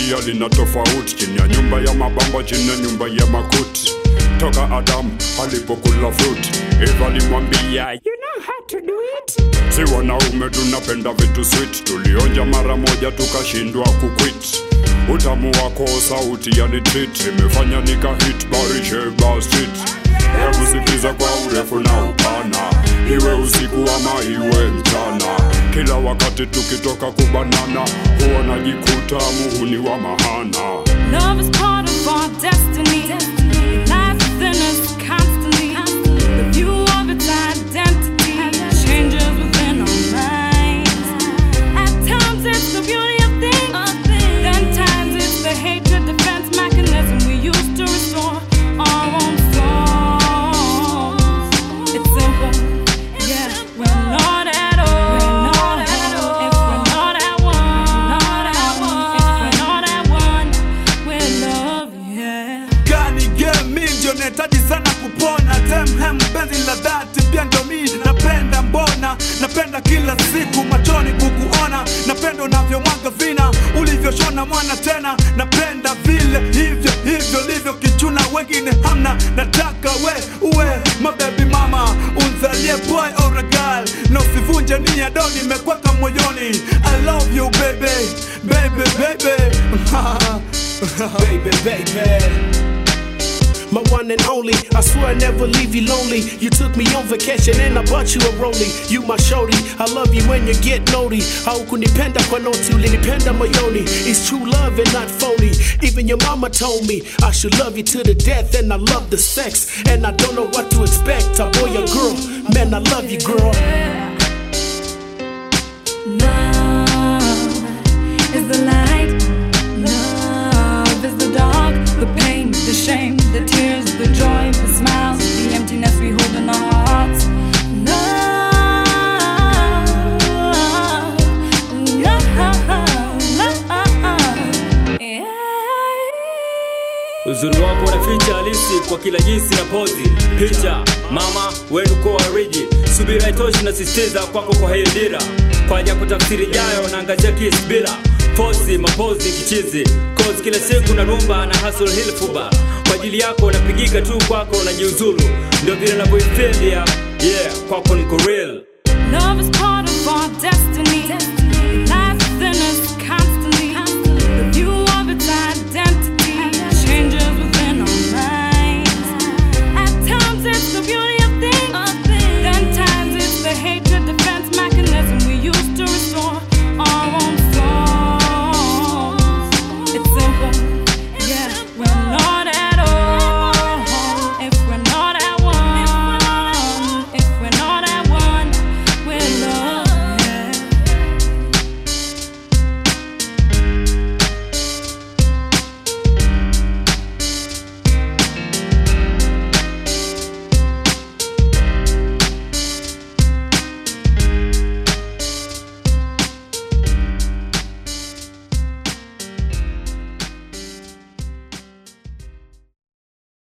pia lina tofauti, chini ya nyumba ya mabamba, chini ya nyumba ya makuti. Toka Adamu alipokula fruit, Eva alimwambia you know how to do it. Si wanaume tunapenda vitu sweet, tulionja mara moja tukashindwa kuquit. Utamu wako sauti yani treat, imefanya nika hit Barisheba Street. Hebu sikiza kwa urefu na upana, iwe usiku ama iwe mchana, kila wakati tukitoka kubanana, huwa najikuta muhuni wa mahana. Love is part of our destiny. It lies within us constantly. The view of its identity changes within our minds. At times it's the beauty of things, then times it's the hatred defense mechanism we use to restore our own souls. It's simple, yeah. We're not at all. We're not at all. If we're not at one, not at one. If we're not at one, we're love, yeah. gani game mi ndio nahitaji sana kupona temhem penzi la dhati pia ndio mi napenda mbona napenda kila siku machoni kukuona napenda unavyomwaga vina ulivyoshona mwana tena napenda vile hivyo hivyo livyo kichuna wengine hamna nataka we uwe mabebi mama unzalie boy or a girl na usivunje nia do nimekweka moyoni i love you baby baby baby baby, baby. My one and only, I swear I never leave you lonely. You took me on vacation and I bought you a rollie. You my shorty, I love you when you get naughty. Haukunipenda kwa noti, ulinipenda moyoni. It's true love and not phony. Even your mama told me I should love you to the death, and I love the sex. And I don't know what to expect, a boy or girl. Man, I love you, girl. Love is the light. Love is the dark. The pain, the shame, the tears, the joy, the smiles, the emptiness we hold in our hearts. Love, love, yeah. Uzuri wako unaficha halisi kwa kila jinsi na pozi picha mama wenu kwa wariji subira itoshi na sisitiza kwako kwa hii dira kwa ajili ya kutafsiri jayo naangazia kisi bila fosi mapozi kichizi cause kila siku na rumba na hustle hill fuba kwa ajili yako napigika tu kwako na jiuzulu ndio vile navyoifilia yeah kwako niko real Love is part of our destiny. It lies within us